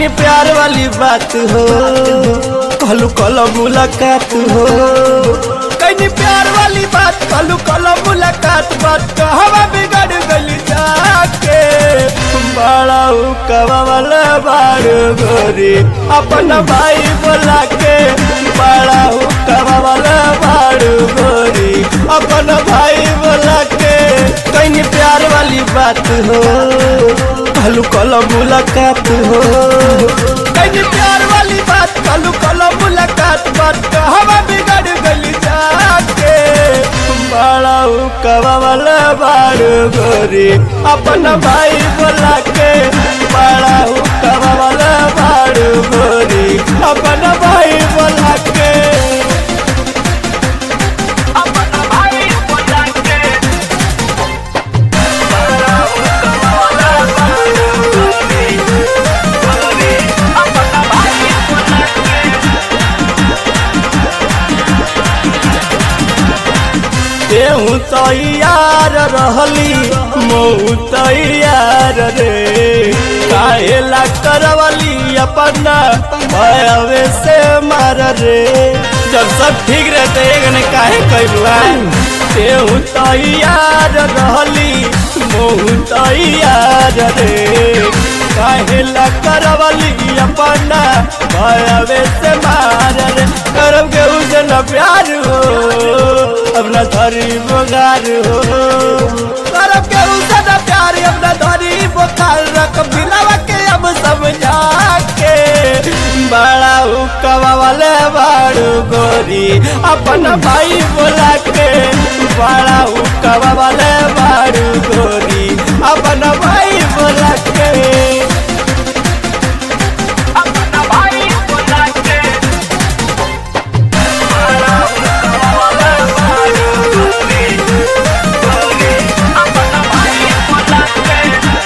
कहीं प्यार वाली बात हो कहलू कल मुलाकात हो कहीं प्यार वाली बात कहलू कल मुलाकात बात कहवा बिगड़ गली जाके बड़ा कवा वाला बाड़ गोरी अपन भाई बोला के बड़ा कवा वाला बाड़ गोरी अपन भाई बोला के कहीं प्यार वाली बात हो कहलू कल मुलाकात हो कहीं प्यार वाली बात कहलू कल मुलाकात बात कहवा बिगड़ गली जाके बड़ा कवा वाला बाड़ गोरी अपन भाई बोला के बड़ा कवा वाला बाड़ गोरी अपन भाई बोला के अपना भाई बोला के अपना भाई बोला के तेहू तैयार रहली मऊ तैयार रे काहेला करवली अपना भयवे से मार रे जब सब ठीक रहते गने काहे कैलुआ तेहू तैयार रहली मऊ तैयार रे काहेला करवली अपना भयवे से मार रे करब के उसे न प्यार हो अपना धरी बोगार हो करब के उसे न प्यार अपना धरी बोखार रख बिलावा के अब समझा के बड़ा हुक्का वाले बाड़ू गोरी अपन भाई बोला के बड़ा हुक्का वाले बाड़ू गोरी अपन भाई बोला के अपना भाई बोला के अपना भाई बोला के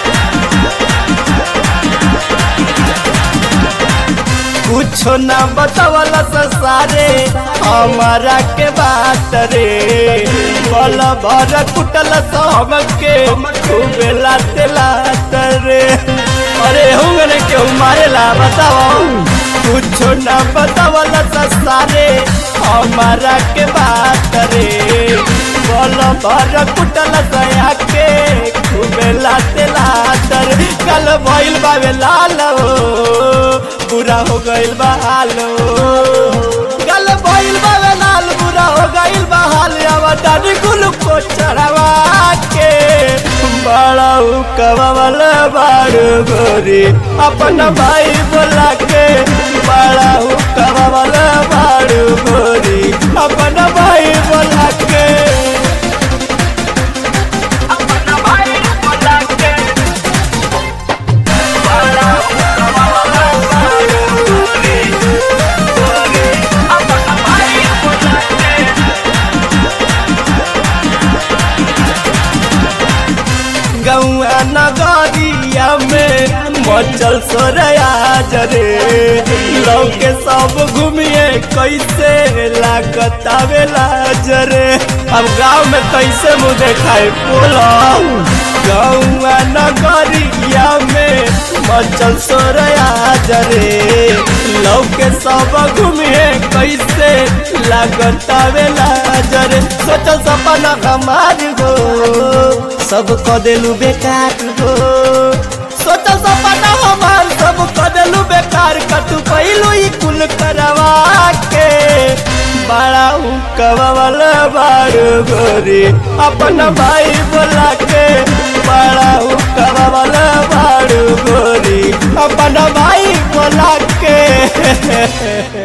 कुछो ना बतावला सारे हमारा के बात रे बल भर कुटल सब के खूबे लाते लात रे अरे हुंगने क्यों मारेला बताओ कुछो ना बतावला सारे हमारा के बात रे बल भर कुटल सया के खूबे लाते लात रे कल भइल बावे लाल हो बुरा हो गइल बा हाल गल भइल बा वे लाल बुरा हो गइल बा हाल अब डानी कुल को चढ़ावा के बड़ा कवा वाला बाड़ गोरी अपन भाई बोला के बड़ा कवा वाला बाड़ गोरी अपन भाई बोला के अपना भाई बोला के अपना भाई बोला के गौआ नगरिया में मचल सोरया जरे लौके सब घूमिए कैसे लागत आवेला जरे अब गांव में कैसे मुँह देखाए बोलो गौआ नगरिया में मचल सोरया जरे लौके सब घूमिए कैसे लागत आवेला जरे सोचल सपना हमार हो सब क देलू बेकार हो सोचल सपना हमार सब क देलू बेकार कतु पहिलू ई कुल करवा के बड़ा हुकवा वाला बाड़ गोरी अपन भाई बोला के बड़ा हुकवा वाला बाड़ गोरी अपन भाई बोला के